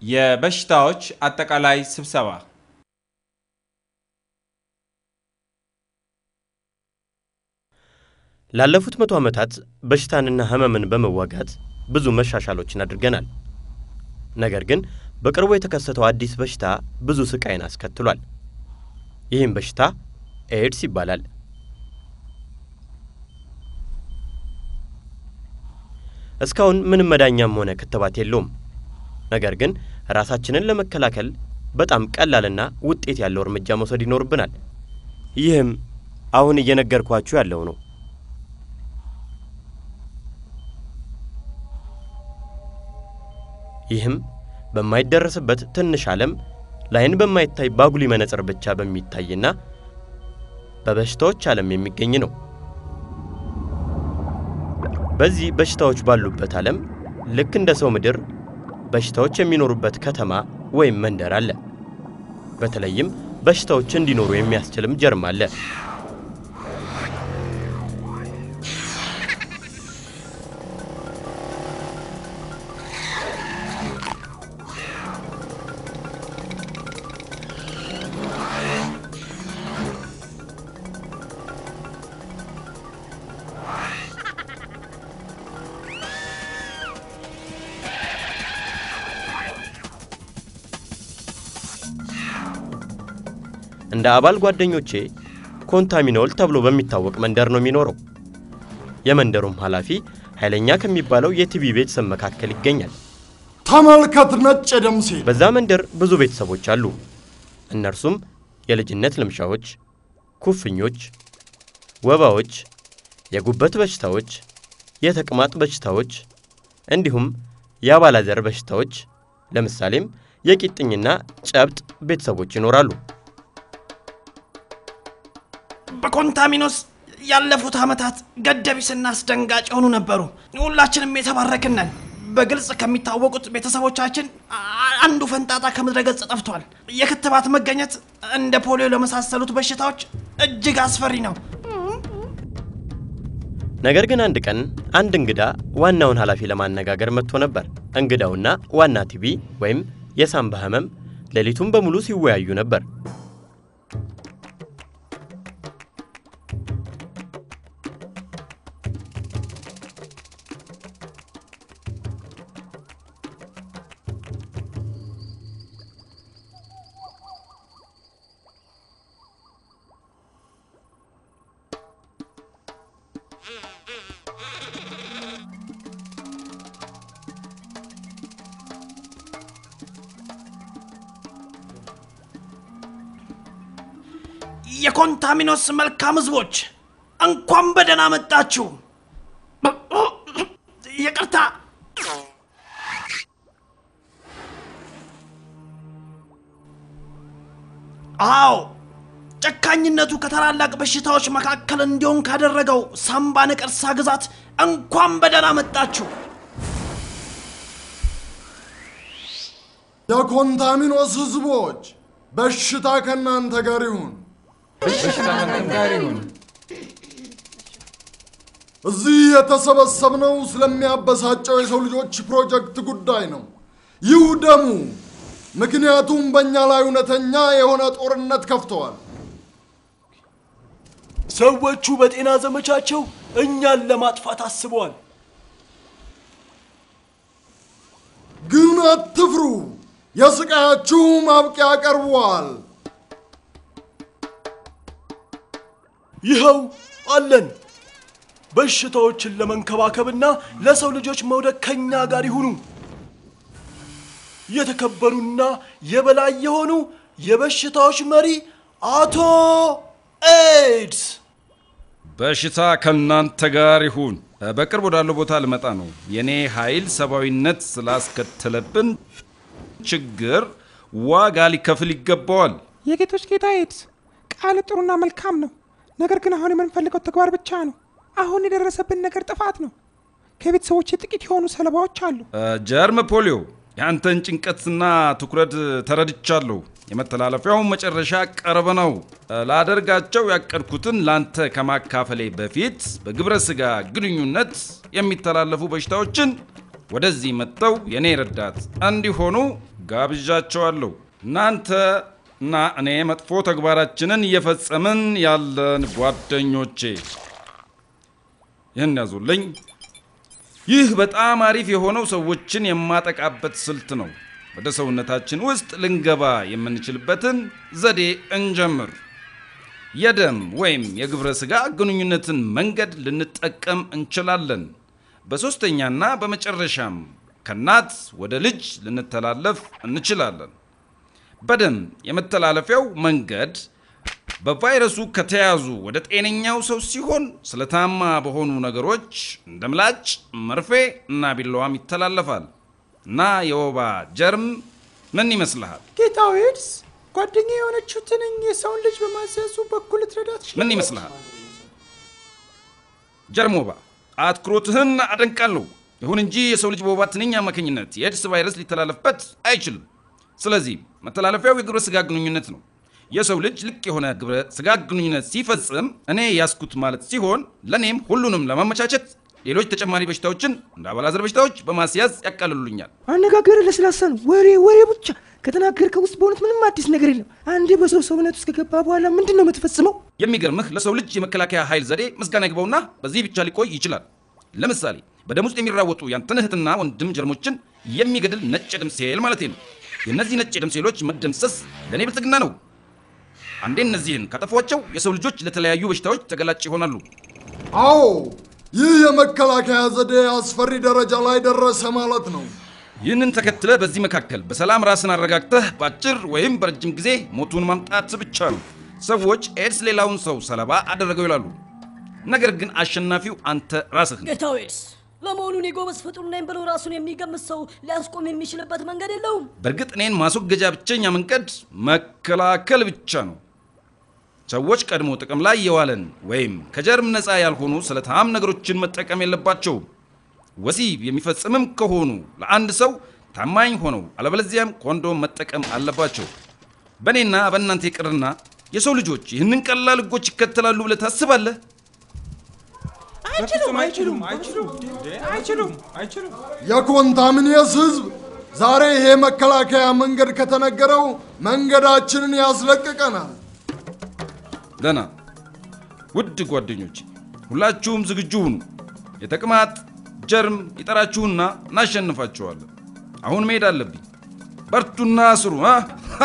የበሽታዎች አጠቃላይ ስብሰባ ላለፉት መቶ ዓመታት በሽታንና ህመምን በመዋጋት ብዙ መሻሻሎችን አድርገናል። ነገር ግን በቅርቡ የተከሰተው አዲስ በሽታ ብዙ ስቃይን አስከትሏል። ይህም በሽታ ኤድስ ይባላል። እስካሁን ምንም መዳኛም ሆነ ክትባት የለውም። ነገር ግን ራሳችንን ለመከላከል በጣም ቀላልና ውጤት ያለው እርምጃ መውሰድ ይኖርብናል። ይህም አሁን እየነገርኳችሁ ያለው ነው። ይህም በማይደረስበት ትንሽ ዓለም ለዓይን በማይታይ ባጉሊ መነጽር ብቻ በሚታይና በበሽታዎች ዓለም የሚገኝ ነው። በዚህ በሽታዎች ባሉበት ዓለም ልክ እንደ ሰው ምድር በሽታዎች የሚኖሩበት ከተማ ወይም መንደር አለ። በተለይም በሽታዎች እንዲኖሩ የሚያስችልም ጀርም አለ። እንደ አባል ጓደኞቼ ኮንታሚኖል ተብሎ በሚታወቅ መንደር ነው የሚኖረው። የመንደሩም ኃላፊ ኃይለኛ ከሚባለው የቲቢ ቤተሰብ መካከል ይገኛል። ተመልከት ነጭ የደም ሴል። በዛ መንደር ብዙ ቤተሰቦች አሉ። እነርሱም የልጅነት ልምሻዎች፣ ኩፍኞች፣ ወባዎች፣ የጉበት በሽታዎች፣ የተቅማጥ በሽታዎች እንዲሁም የአባላዘር በሽታዎች ለምሳሌም የቂጥኝና ጨብጥ ቤተሰቦች ይኖራሉ። በኮንታሚኖስ ያለፉት ዓመታት ገደቢስና አስደንጋጭ የሆኑ ነበሩ። ሁላችንም የተባረክን ነን። በግልጽ ከሚታወቁት ቤተሰቦቻችን አ- አንዱ ፈንጣጣ ከምድረ ገጽ ጠፍቷል። የክትባት መገኘት እንደ ፖሊዮ ለመሳሰሉት በሽታዎች እጅግ አስፈሪ ነው። ነገር ግን አንድ ቀን አንድ እንግዳ ዋናውን ኃላፊ ለማነጋገር መጥቶ ነበር። እንግዳውና ዋና ቲቢ ወይም የሳምባ ህመም ሌሊቱን በሙሉ ሲወያዩ ነበር። የኮንታሚኖስ መልካም ህዝቦች እንኳን በደህና መጣችሁ። ይቅርታ አዎ ጨካኝነቱ ከታላላቅ በሽታዎች መካከል እንዲሆን ካደረገው ሳምባ ነቀርሳ ግዛት እንኳን በደህና መጣችሁ። የኮንታሚኖስ ህዝቦች በሽታ ከእናንተ ጋር ይሁን። እዚህ የተሰበሰብነው ስለሚያበሳጨው የሰው ልጆች ፕሮጀክት ጉዳይ ነው። ይውደሙ። ምክንያቱም በእኛ ላይ እውነተኛ የሆነ ጦርነት ከፍተዋል። ሰዎቹ በጤና ዘመቻቸው እኛን ለማጥፋት አስበዋል። ግን አትፍሩ፣ የስቃያችሁ ማብቂያ ቀርቧል። ይኸው አለን። በሽታዎችን ለመንከባከብና ለሰው ልጆች መውደቅ ከኛ ጋር ይሁኑ። የተከበሩና የበላይ የሆኑ የበሽታዎች መሪ አቶ ኤድስ በሽታ ከእናንተ ጋር ይሁን። በቅርብ ወዳለው ቦታ ልመጣ ነው። የኔ ኃይል ሰብአዊነት ስላስከተለብን ችግር ዋጋ ሊከፍል ይገባዋል። የጌቶች ጌታ ኤድስ ቃል ጥሩና መልካም ነው። ነገር ግን አሁን የምንፈልገው ተግባር ብቻ ነው። አሁን የደረሰብን ነገር ጥፋት ነው። ከቤተሰቦች ጥቂት የሆኑ ሰለባዎች አሉ። ጀርም ፖሊዮ፣ የአንተን ጭንቀትና ትኩረት ተረድቻለሁ። የመተላለፊያው መጨረሻ ቅርብ ነው። ላደርጋቸው ያቀድኩትን ላንተ ከማካፈሌ በፊት በግብረ ስጋ ግንኙነት የሚተላለፉ በሽታዎችን ወደዚህ መጥተው የኔ ረዳት እንዲሆኑ ጋብዣቸዋለሁ። እናንተ እና እኔ መጥፎ ተግባራችንን እየፈጸምን ያለን ጓደኞቼ ይህን ያዙልኝ። ይህ በጣም አሪፍ የሆነው ሰዎችን የማጠቃበት ስልት ነው። ወደ ሰውነታችን ውስጥ ልንገባ የምንችልበትን ዘዴ እንጀምር። የደም ወይም የግብረ ሥጋ ግንኙነትን መንገድ ልንጠቀም እንችላለን። በሦስተኛና በመጨረሻም ከእናት ወደ ልጅ ልንተላለፍ እንችላለን። በደም የመተላለፊያው መንገድ በቫይረሱ ከተያዙ ወደ ጤነኛው ሰው ሲሆን ስለታማ በሆኑ ነገሮች እንደ ምላጭ፣ መርፌ እና ቢላዋም ይተላለፋል እና የወባ ጀርም ምን ይመስልሃል? ጌታው ኤድስ ጓደኛ የሆነችው ትንኝ የሰውን ልጅ በማዘዙ በኩል ልትረዳት ምን ይመስልሃል? ጀርም ወባ። አትኩሮትህን አደንቃለሁ። ይሁን እንጂ የሰው ልጅ በወባ ትንኝ አማካኝነት የኤድስ ቫይረስ ሊተላለፍበት አይችልም። ስለዚህ መተላለፊያው የግብረ ሥጋ ግንኙነት ነው። የሰው ልጅ ልቅ የሆነ ግብረ ሥጋ ግንኙነት ሲፈጽም እኔ ያስኩት ማለት ሲሆን ለእኔም ሁሉንም ለማመቻቸት ሌሎች ተጨማሪ በሽታዎችን እንደ አባላዘር በሽታዎች በማስያዝ ያቃልሉኛል። አነጋገር ለስላሳ ነው። ወሬ ወሬ ብቻ ከተናገርከው ውስጥ በእውነት ምንም አዲስ ነገር የለም። አንዴ በሰው ሰውነት ውስጥ ከገባ በኋላ ምንድን ነው የምትፈጽመው? የሚገርምህ ለሰው ልጅ የመከላከያ ኃይል ዘዴ ምስጋና ይግባውና በዚህ ብቻ ሊቆይ ይችላል። ለምሳሌ በደም ውስጥ የሚራወጡ ያንተን እህትና ወንድም ጀርሞችን የሚገድል ነጭ የደም ሴል ማለቴ ነው። የእነዚህ ነጭ የደም ሴሎች መደምሰስ ለእኔ ብልጽግና ነው። አንዴ እነዚህን ካጠፏቸው የሰው ልጆች ለተለያዩ በሽታዎች ተገላጭ ይሆናሉ። አዎ ይህ የመከላከያ ዘዴ አስፈሪ ደረጃ ላይ ደረሰ ማለት ነው። ይህንን ተከትለ በዚህ መካከል በሰላም ራስን አረጋግተህ በአጭር ወይም በረጅም ጊዜ ሞቱን ማምጣት ብቻ ነው። ሰዎች ኤድስ ሌላውን ሰው ሰለባ አደረገው ይላሉ። ነገር ግን አሸናፊው አንተ ራስህ ነህ። ጌታው ኤድስ ለመሆኑ እኔ ጎበዝ ፍጡር ነኝ ብሎ ራሱን የሚገምት ሰው ሊያስቆም የሚችልበት መንገድ የለውም? በእርግጥ እኔን ማስወገጃ ብቸኛ መንገድ መከላከል ብቻ ነው። ሰዎች ቀድሞ ጥቅም ላይ የዋለን ወይም ከጀርም ነፃ ያልሆኑ ስለታም ነገሮችን መጠቀም የለባቸውም። ወሲብ የሚፈጽምም ከሆኑ ለአንድ ሰው ታማኝ ሆነው አለበለዚያም ኮንዶም መጠቀም አለባቸው። በእኔና በእናንተ ይቅርና የሰው ልጆች ይህንን ቀላል ሕጎች ይከተላሉ ብለህ ታስባለህ? አይችሉም አይችሉም አይችሉም አይችሉም አይችሉም የኮንታሚኔስ ህዝብ ዛሬ ይሄ መከላከያ መንገድ ከተነገረው መንገዳችንን ያስለቅቀናል። ደህና ውድ ጓደኞች ሁላችሁም ዝግጁ ሁኑ። የተቅማጥ ጀርም ይጠራችሁና እናሸንፋችኋለን። አሁን መሄድ አለብኝ። በርቱና ስሩ። አ?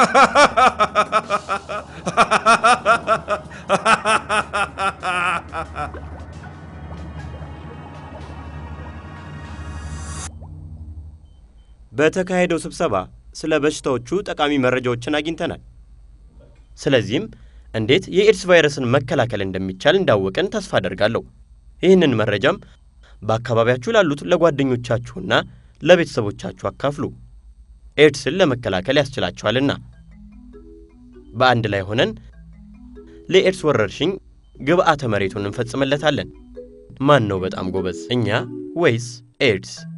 በተካሄደው ስብሰባ ስለ በሽታዎቹ ጠቃሚ መረጃዎችን አግኝተናል። ስለዚህም እንዴት የኤድስ ቫይረስን መከላከል እንደሚቻል እንዳወቅን ተስፋ አደርጋለሁ። ይህንን መረጃም በአካባቢያችሁ ላሉት ለጓደኞቻችሁና ለቤተሰቦቻችሁ አካፍሉ። ኤድስን ለመከላከል ያስችላችኋልና። በአንድ ላይ ሆነን ለኤድስ ወረርሽኝ ግብዓተ መሬቱን እንፈጽምለታለን። ማን ነው በጣም ጎበዝ፣ እኛ ወይስ ኤድስ?